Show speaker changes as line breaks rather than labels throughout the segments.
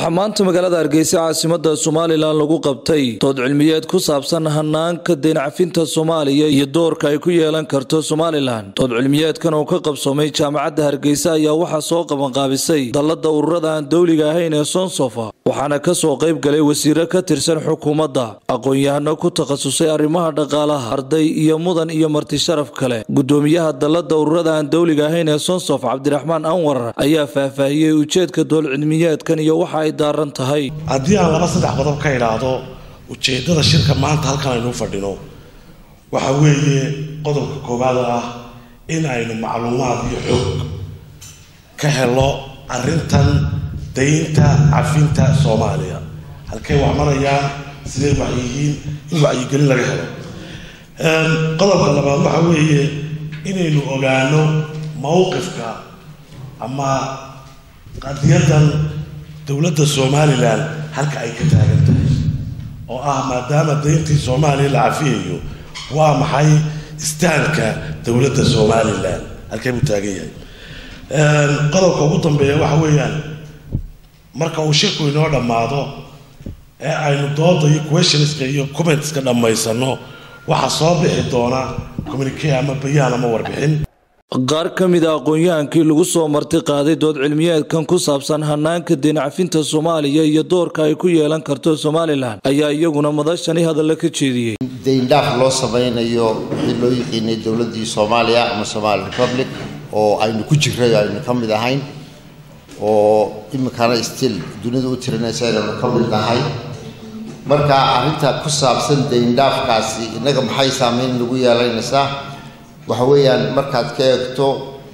waxaa maanta magaalada hargeysa caasimada somalilan lagu qabtay dood cilmiyeed ku saabsan hanaanka deencafinta soomaaliya iyo doorka ay ku yeelan karto somalilan dood cilmiyeedkan oo ka qabsoomay jaamacadda hargeysa ayaa waxaa soo qabanqaabisay dallada ururada aan dowliga ahayn ee sonsofa waxaana kasoo qayb galay wasiiro ka tirsan xukuumadda aqoon-yahano ku takhasusay arrimaha dhaqaalaha arday iyo mudan iyo marti sharaf kale gudoomiyaha dallada ururada aan dowliga ahayn ee sonsof cabdiraxmaan anwar ayaa faahfaahiyey ujeedka dool cilmiyeedkan iyo waxa ay daaran tahay
haddii aan laba saddex qodob ka idhaahdo ujeeddada shirka maanta halkan aynu fadhino waxa weeye qodobka koowaad oo ah in aynu macluumaad iyo xog ka helo arrintan daynta cafinta soomaaliya halkay wax marayaan siday wax yihiin in wacyigelin laga helo qodobka labaad waxa weeye inaynu ogaano mowqifka ama qadiyadan dowladda somalilan halka ay ka taagan tahay oo ah maadaama dayntii soomaaliya la cafiyayo waa maxay istaanka dowladda somalilan halkay buu taagan yahay qodobka ugu dambeeya waxa weeyaan marka uu shirku inoo dhammaado ee aynu dooda iyo questionska iyo commentska dhammaysano waxaa soo bixi doona communique ama bayaan ama warbixin
qaar ka mid a aqoon-yahankii lagu soo marti qaaday dood cilmiyeedkan ku saabsan hanaanka deencafinta soomaaliya iyo doorka ay ku yeelan karto somalilan ayaa iyaguna madashani hadalla ka jeediyey
dayndhaaf loo samaynayo wixii loo yiqiinay dowladdii soomaaliya ama somaali republic oo aynu ku jiray aynu ka mid ahayn oo iminkana still dunida u tirinaysa inaynu ka mid nahay marka arrinta ku saabsan dayndhaafkaasi innaga maxay saameyn nagu yeelanaysaa waxa weeyaan markaad ka eegto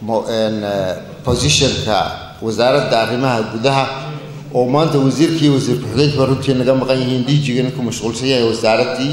positionka wasaaradda arrimaha gudaha oo maanta wasiirkii wasiir ku-xigeenkiiba runtii naga maqan yihiin diijigana ku mashquulsan yahay wasaaraddii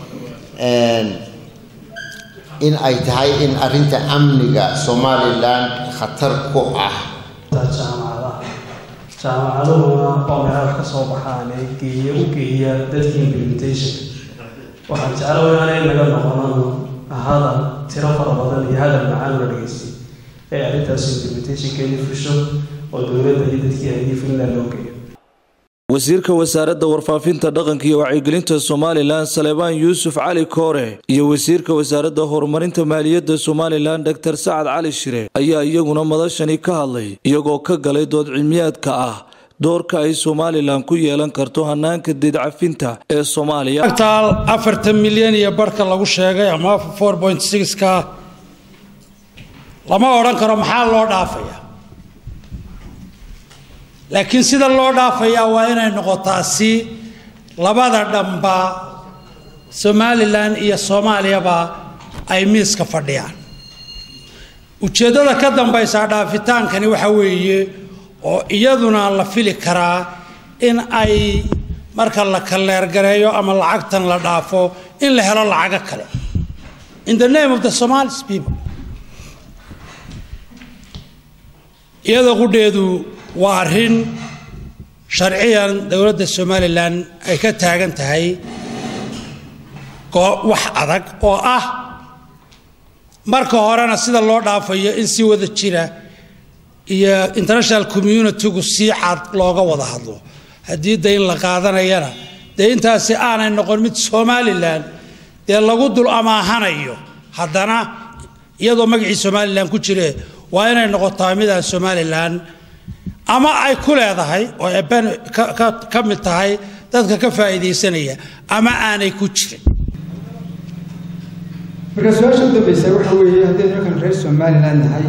in ay tahay in arrinta amniga somalilan khatar ku ah
jaamacadaha jaamacaduhuna oo meelaha ka soo baxaan ee geeya u geeya dadka implementation waxaan jecla inaanay naga noqonano hadal tiro fara badan iyo hadal macaan la dhageystay ee arrintaas implementationkeedi fusho oo dowladda iyo dadkii aydii finland loo geeyo
wasiirka wasaaradda warfaafinta dhaqanka iyo wacyigelinta somalilan saleebaan yuusuf cali koore iyo wasiirka wasaaradda horumarinta maaliyadda somalilan doctor sacad cali shire ayaa iyaguna madashani ka hadlay iyagoo ka galay dood cilmiyaadka ah doorka ay somalilan ku yeelan karto hanaanka deedcafinta ee soomaaliya
agtaal afartan milyan iyo barhka lagu sheegay ama four point sixka lama odhan karo maxaa loo dhaafaya laakiin sida loo dhaafayaa waa inay noqotaa si labada dhanba somalilan iyo soomaaliyaba ay miiska fadhiyaan ujeeddada ka dambaysa dhaafitaankani waxa weeye oo iyaduna la fili karaa in ay marka la kaleergareeyo ama lacagtan la dhaafo in la helo lacago kale in the name of the somalis people iyada qudheedu waa arrin sharciyan dowladda somalilan ay ka taagan tahay wax adag oo ah marka horena sida loo dhaafayo in si wada jira iyo international communitygu si cad looga wada hadlo haddii dayn la qaadanayana dee intaasi aanay noqon mid somalilan dee lagu dul amaahanayo haddana iyadoo magacii somalilan ku jire waa inay noqotaa midaan somalilan ama ay ku leedahay oo eben ka mid tahay dadka ka faa'iidaysanaya ama aanay ku jirin
marka su-aasha u dambaysa waxa weeye haddaynu markan reer somalilan nahay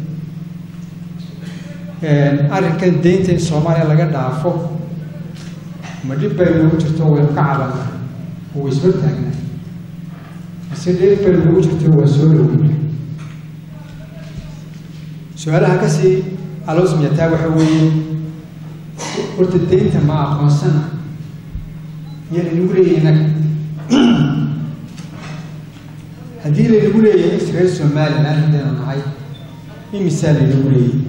arrinkan deynta in soomaaliya laga dhaafo ma dhib bay noogu jirto waynu ka cabanna oo way soo taagnaa mise dhib bay noogu jirto waa soo dhoweyna su-aalaha kasii aloosmiyataa waxa weeye horta deynta ma aqoonsana iyo laynagu leeyahay innaga haddii laynagu leeyahay is reer somalilan haddaynu nahay imisaa laynagu leeyahay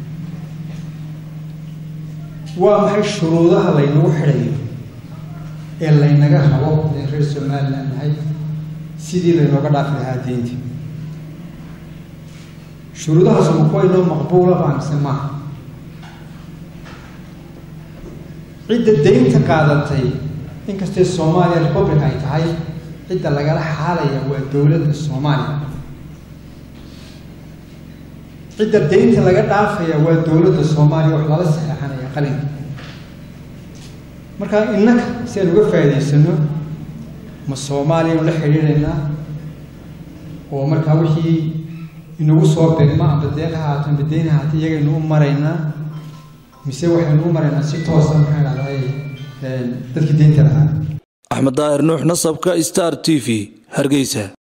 waa maxay shuruudaha laynagu xidhayo ee laynaga rabo in reer somalilan nahay sidii laynooga dhaafi lahaa deynta shuruudahaas ma kuwa inoo maqbuula baa mise maaha cidda deynta qaadatay inkastay soomaaliya republic ay tahay cidda lagala xaalaya waa dowladda soomaaliya cidda deynta laga dhaafaya waa dowladda soomaaliya wax lala saxeexanaya qalinka marka innaka si aan uga faa'idaysano ma soomaaliyanu la xidhiidhaynaa oo markaa wixii inagu soo beegma amba deeq ha haato amba deyn ha haato iyagaynu u maraynaa mise waxaynu u maraynaa si toosa maxaa dhahday dadkii deynta lahaa
axmed daahir nuux nasabka star t v hargeysa